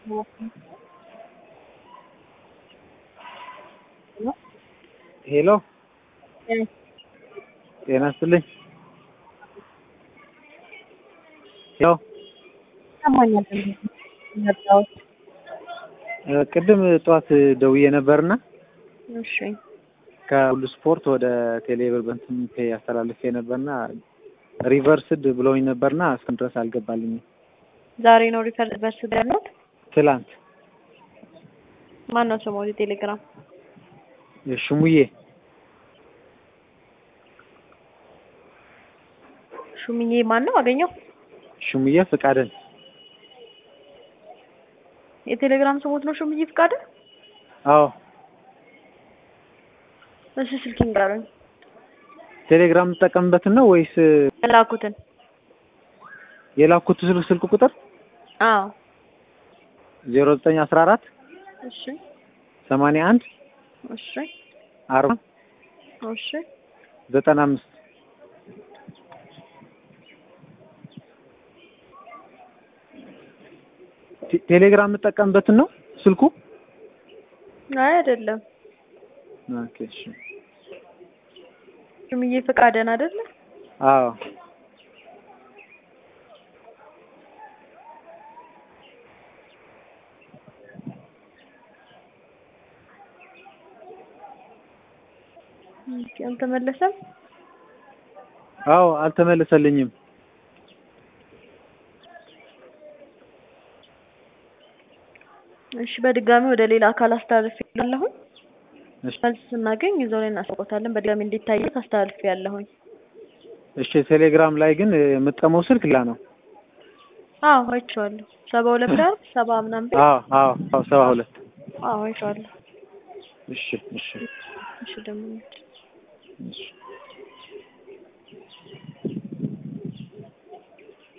ሄሎ ጤና ይስጥልኝ። ሄሎ ይሰማኛል። መጣሁት። ቅድም ጠዋት ደውዬ ነበርና እሺ ከሁሉ ስፖርት ወደ ቴሌብር በእንትን ፔይ አስተላልፌ ነበርና ሪቨርስድ ብለውኝ ነበርና እስካሁን ድረስ አልገባልኝም። ዛሬ ነው ሪፈር በርስ ያሉት። ትላንት ማን ነው ስሙ? ቴሌግራም ሽሙዬ ሹምዬ ማን ነው? አገኘው ሽሙዬ ፍቃድን የቴሌግራም ስሞት ነው ሹምዬ ፍቃድ። አዎ እሺ ስልክ ንገሩኝ። ቴሌግራም የምጠቀምበትን ነው ወይስ የላኩትን? የላኩት ስልክ ስልክ ቁጥር አዎ ዜሮ ዘጠኝ አስራ አራት እሺ ሰማንያ አንድ እሺ አርባ እሺ ዘጠና አምስት ቴሌግራም የምጠቀምበትን ነው ስልኩ? አይ አይደለም። ኦኬ እሺ። ሹምዬ ፍቃደን አይደለ? አዎ ኦኬ አልተመለሰም። አዎ አልተመለሰልኝም። እሺ በድጋሚ ወደ ሌላ አካል አስተላልፍ ያለሁኝ እሺ መልስ ስናገኝ ይዘው ላይ እናስቆታለን። በድጋሚ እንዲታየት አስተላልፍ ያለሁኝ። እሺ ቴሌግራም ላይ ግን የምጠቀመው ስልክ ሌላ ነው። አዎ አይቼዋለሁ። ሰባ ሁለት ዳር ሰባ ምናምን ቤት አዎ አዎ አዎ ሰባ ሁለት አዎ አይቼዋለሁ። እሺ እሺ እሺ ደግሞ እሺ